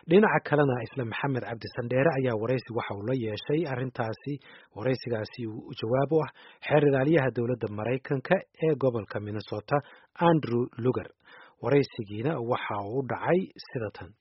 dhinaca kalena isla maxamed cabdi sandheere ayaa waraysi waxa uu la yeeshay arrintaasi waraysigaasi uu jawaab u ah xeer ilaaliyaha dowladda maraykanka ee gobolka minnesota andrew luger waraysigiina waxa uu dhacay sida tan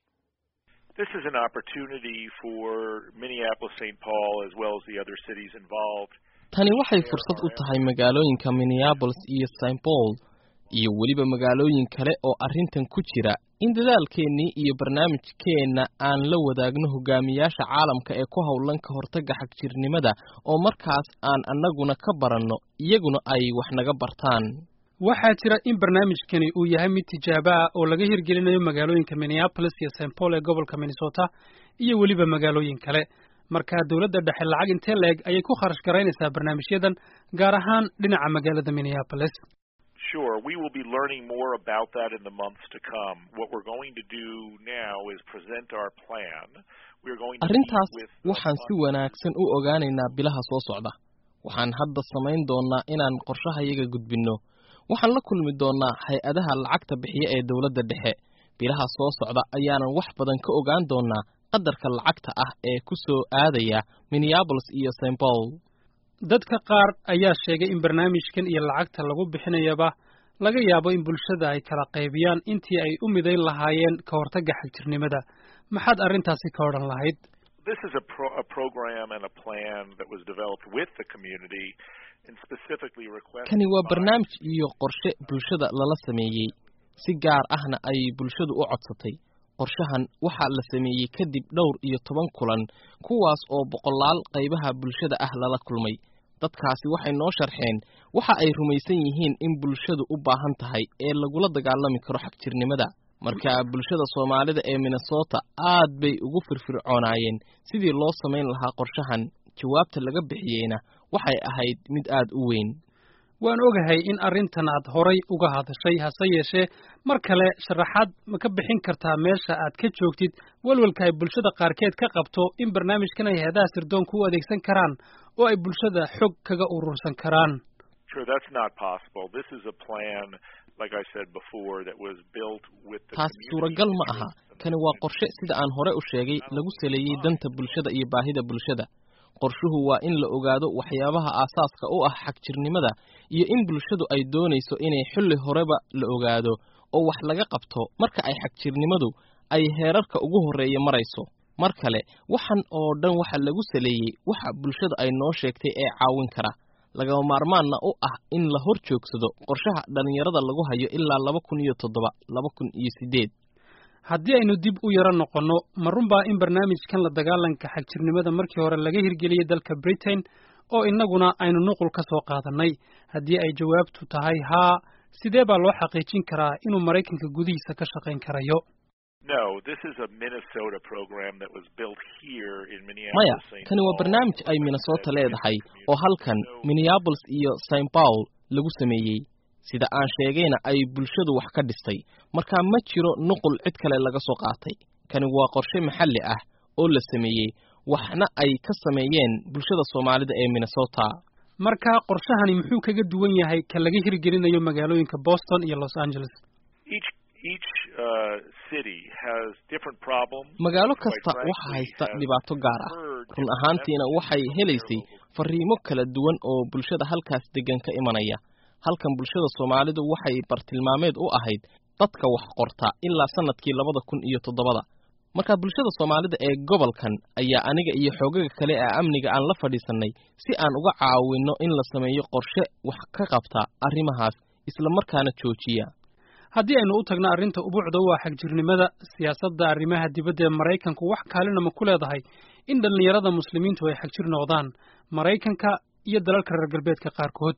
This is an opportunity for Minneapolis, St. Paul, as well as the other cities involved. tani waxay fursad u tahay magaalooyinka minneapolis iyo st paul iyo weliba magaalooyin kale oo arrintan ku jira in dadaalkeennii iyo barnaamijkeenna aan la wadaagno hogaamiyaasha caalamka ee ku howlan ka hortagga xagjirnimada oo markaas aan annaguna ka baranno iyaguna ay wax naga bartaan waxaa jira in barnaamijkani uu yahay mid tijaabo ah oo laga hirgelinayo magaalooyinka minneapolis iyo st paul ee gobolka minnesota iyo weliba magaalooyin kale marka dowladda dhexe lacag intee la-eg ayay ku kharash garaynaysaa barnaamijyadan gaar ahaan dhinaca magaalada minneapolis Sure, we will be learning more about that in the months to come. What we're going to do now is present our plan. We're going to arrintaas meet with waxaan si wanaagsan u ogaanaynaa bilaha soo socda waxaan hadda samayn doonnaa inaan qorshahayaga gudbinno waxaan la kulmi doonnaa hay-adaha lacagta bixiya ee dowladda dhexe bilaha soo socda ayaanan wax badan ka ogaan doonnaa qadarka lacagta ah ee ku soo aadaya minneapolis iyo st paul dadka qaar ayaa sheegay in barnaamijkan iyo lacagta lagu bixinayaba laga yaabo in bulshada ay kala qaybiyaan intii ay u midayn lahaayeen ka hortagga xagjirnimada maxaad arrintaasi ka odhan lahayd This is a, pro a program and a plan that was developed with the community and specifically requested kani waa by barnaamij iyo qorshe bulshada lala sameeyey si gaar ahna ay bulshadu u codsatay qorshahan waxaa la sameeyey kadib dhowr iyo toban kulan kuwaas oo boqolaal qaybaha bulshada ah lala kulmay dadkaasi waxay noo sharxeen waxa ay rumaysan yihiin in bulshadu u baahan tahay ee lagula dagaalami karo xagjirnimada marka bulshada soomaalida ee minnesota aad bay ugu firfircoonaayeen sidii loo samayn lahaa qorshahan jawaabta laga bixiyeyna waxay ahayd mid aad u weyn waan ogahay in arrintan aad horay uga hadashay hase yeeshee mar kale sharaxaad ma ka bixin kartaa meesha aad ka joogtid walwalka ay bulshada qaarkeed ka qabto in barnaamijkan ay hay-adaha sirdoonka u adeegsan karaan oo ay bulshada xog kaga urursan karaan Sure, that's not possible. This is a plan, like I said before, that was built with the taas community suuragal ma aha interests and kani waa qorshe sida aan hore u sheegay lagu saleeyey danta bulshada iyo baahida bulshada qorshuhu waa in la ogaado waxyaabaha aasaaska u ah xagjirnimada iyo in bulshadu ay doonayso inay xilli horeba la ogaado oo wax laga qabto marka ay xagjirnimadu ay heerarka ugu horreeya marayso mar kale waxan oo dhan waxa lagu saleeyey waxa bulshada ay noo sheegtay ee caawin kara lagama maarmaanna u ah in la hor joogsado qorshaha dhallinyarada lagu hayo ilaa laba kun iyo toddoba laba kun iyo siddeed haddii aynu dib u yaro noqonno ma runbaa in barnaamijkan la dagaalanka xagjirnimada markii hore laga hirgeliyey dalka britain oo innaguna aynu nuqul ka soo qaadannay haddii ay jawaabtu tahay haa sidee baa loo xaqiijin karaa inuu maraykanka gudihiisa ka shaqayn karayo No, this is a Minnesota program that was built here in maya Minneapolis. St. kani waa Paul, barnaamij ay like I minnesota said, leedahay with the oo halkan community. minneapolis iyo st paul lagu sameeyey sida aan sheegayna ay bulshadu wax ka dhistay marka ma jiro nuqul cid kale laga soo qaatay kani waa qorshe maxalli ah oo la sameeyey waxna ay ka sameeyeen bulshada soomaalida ee minnesota marka qorshahani muxuu kaga duwan yahay ka laga hirgelinayo magaalooyinka boston iyo los angeles Each each uh, city has different problems. magaalo Quite kasta frankly, waxa haysta has dhibaato gaar ah heard run different ahaantiina messages waxay from helaysay their local fariimo kala duwan oo bulshada halkaas degan ka imanaya halkan bulshada soomaalidu waxay bartilmaameed u ahayd dadka wax qorta ilaa sanadkii labada kun iyo toddobada marka bulshada soomaalida ee gobolkan ayaa aniga iyo xoogaga kale ee amniga aan la fadhiisannay si aan uga caawinno in la sameeyo qorshe wax ka qabta arrimahaas isla markaana joojiya haddii aynu u tagno arrinta ubuucda u ah xagjirnimada siyaasadda arrimaha dibadda ee maraykanku wax kaalina ma ku leedahay in dhallinyarada muslimiintu ay xagjir noqdaan maraykanka iyo dalalka reer galbeedka qaarkood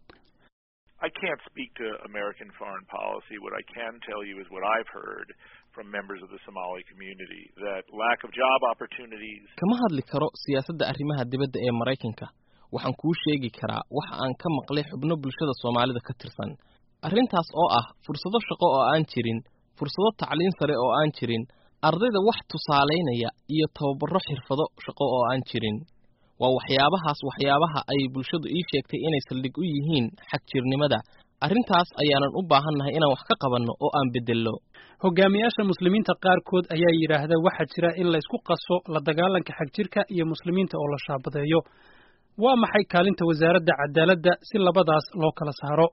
I can't speak to American foreign policy. What I can tell you is what I've heard from members of the Somali community that lack of job opportunities kama hadli karo siyaasadda arrimaha dibadda ee maraykanka waxaan kuu sheegi karaa waxa aan ka maqlay xubno bulshada soomaalida ka tirsan arrintaas oo ah fursado shaqo oo aan jirin fursado tacliin sare oo aan jirin ardayda wax tusaalaynaya iyo tababaro xirfado shaqo oo aan jirin waa waxyaabahaas waxyaabaha ay bulshadu ii sheegtay inay saldhig u yihiin xagjirnimada arrintaas ayaanan u baahannahay inaan wax ka qabanno oo aan beddello hogaamiyaasha muslimiinta qaarkood ayaa yidhaahda waxaa jira in la isku qaso la dagaalanka xagjirka iyo muslimiinta oo la shaabadeeyo waa maxay kaalinta wasaaradda cadaaladda si labadaas loo kala saaro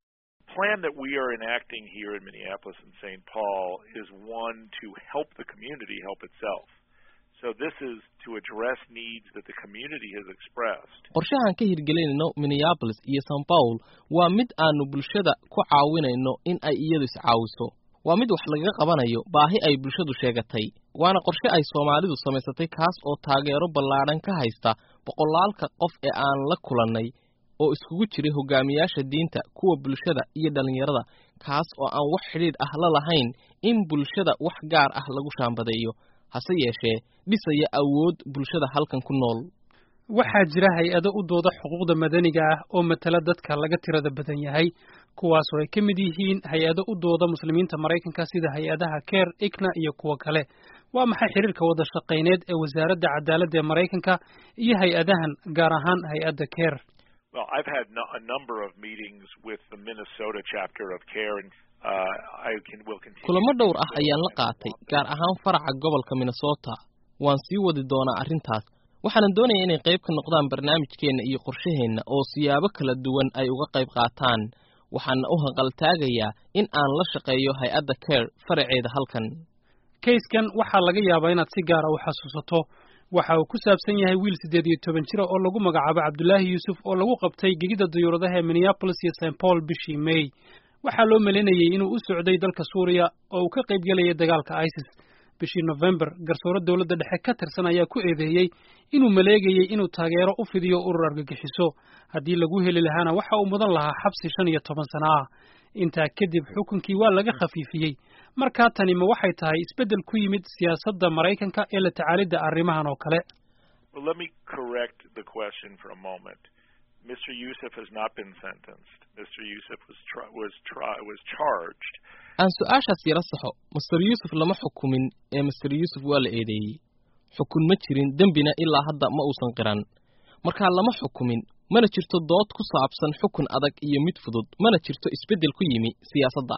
plan that we are enacting here in Minneapolis and St. Paul is one to help the community help itself. So this is to address needs that the community has expressed. qorshahan ka hirgelinayno minneapolis iyo st paul waa mid aanu bulshada ku caawinayno in ay iyadu iscaawiso waa mid wax lagaga qabanayo baahi ay bulshadu sheegatay waana qorshe ay soomaalidu samaysatay kaas oo taageero ballaadhan ka haysta boqolaalka qof ee aan la kulannay oo iskugu jiray hogaamiyaasha diinta kuwa bulshada iyo dhallinyarada kaas oo aan wax xidhiidh ah la lahayn in bulshada wax gaar ah lagu shaambadeeyo hase yeeshee dhisaya awood bulshada halkan ku nool waxaa jira hay-ado u dooda xuquuqda madaniga ah oo matala dadka laga tirada badan yahay kuwaasoo ay ka mid yihiin hay-ado u dooda muslimiinta maraykanka sida hay-adaha ker igna iyo kuwo kale waa maxay xiriirka wada shaqayneed ee wasaaradda cadaaladda ee maraykanka iyo hay-adahan gaar ahaan hay-adda ker Well, I've had no, a number of meetings with the Minnesota chapter of CARE, and uh, I can will continue. kulamo dhowr ah ayaan la qaatay gaar ahaan faraca gobolka minnesota waan sii wadi doonaa arrintaas waxaanan doonayaa inay qayb ka noqdaan barnaamijkeenna iyo qorshaheenna oo siyaabo kala duwan ay uga qayb qaataan waxaana u hanqaltaagayaa in aan la shaqeeyo hay-adda care faraceeda halkan kayskan waxaa laga yaabaa inaad si gaara u xasuusato waxa uu ku saabsan yahay wiil siddeed iyo toban jira oo lagu magacaabo cabdulaahi yuusuf oo lagu qabtay gegida dayuuradaha ee minneapolis iyo st paul bishii may waxaa loo malinayay inuu u socday dalka suuriya oo uu ka qayb gelayay dagaalka isis bishii november garsoore dowladda dhexe ka tirsan ayaa ku eedeeyey inuu maleegayey inuu taageero u fidiyo urur argagixiso haddii lagu heli lahaana waxa uu mudan lahaa xabsi shan iyo toban sano ah intaa kadib xukunkii waa laga khafiifiyey markaa tani ma waxay tahay isbeddel ku yimid siyaasadda maraykanka ee la tacaalidda arrimahan oo kale Well, let me correct the question for a moment. Mr. Youssef has not been sentenced. Mr. Youssef was tri- was tri- was charged. aan su-aashaas yara saxo master yuusuf lama xukumin ee master yuusuf waa la eedeeyey xukun ma jirin dembina ilaa hadda ma uusan qiran markaa lama xukumin mana jirto dood ku saabsan xukun adag iyo mid fudud mana jirto isbeddel ku yimi siyaasadda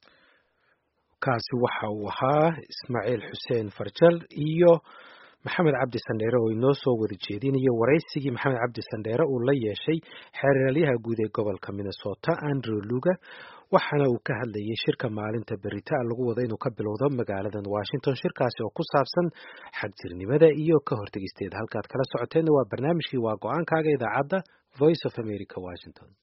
kaasi waxa uu ahaa ismaaciil xuseen farjal iyo maxamed cabdi sandheere oo inoo soo wada jeedinayo waraysigii maxamed cabdi sandheere uu la yeeshay xeeralyaha guud ee gobolka minnesota andrew luger waxaana uu ka hadlayay shirka maalinta berita lagu wada inuu ka bilowdo magaaladan washington shirkaasi oo ku saabsan xagjirnimada iyo ka hortegisteeda halkaad kala socoteen waa barnaamijkii waa go-aankaaga idaacadda voice of america washington